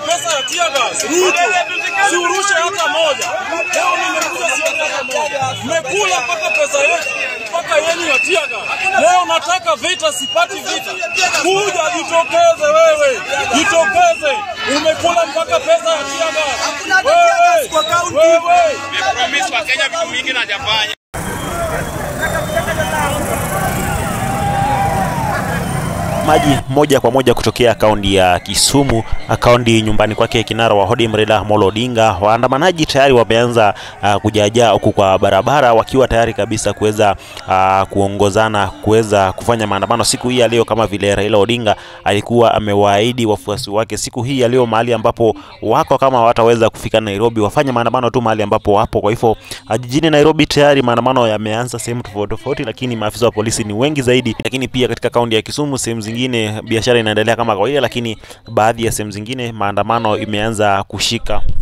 pesa ya tear gas. Ruto, si urushe hata moja. Leo nimekuja sioni hata moja. Mmekula mpaka pesa yetu mpaka yenu ya tear gas. Leo nataka vita, sipati vita. Kuja jitokeze wewe, jitokeze. Umekula mpaka pesa ya tear gas. Wewe, wewe. Nimepromise Wakenya vitu mingi na hajafanya. maji moja kwa moja kutokea kaunti ya Kisumu, kaunti nyumbani kwake kinara wa ODM Raila Amolo Odinga. Waandamanaji tayari wameanza uh, kujaajaa huku kwa barabara wakiwa tayari kabisa kuweza uh, kuongozana kuweza kufanya maandamano siku hii ya leo, kama vile Raila Odinga alikuwa amewaahidi wafuasi wake siku hii ya leo, mahali ambapo wako kama hawataweza kufika Nairobi, wafanye maandamano tu mahali ambapo wapo. Kwa hivyo uh, jijini Nairobi tayari maandamano yameanza sehemu tofauti tofauti, lakini maafisa wa polisi ni wengi zaidi, lakini pia katika kaunti ya Kisumu sehemu zingine biashara inaendelea kama kawaida, lakini baadhi ya sehemu zingine maandamano imeanza kushika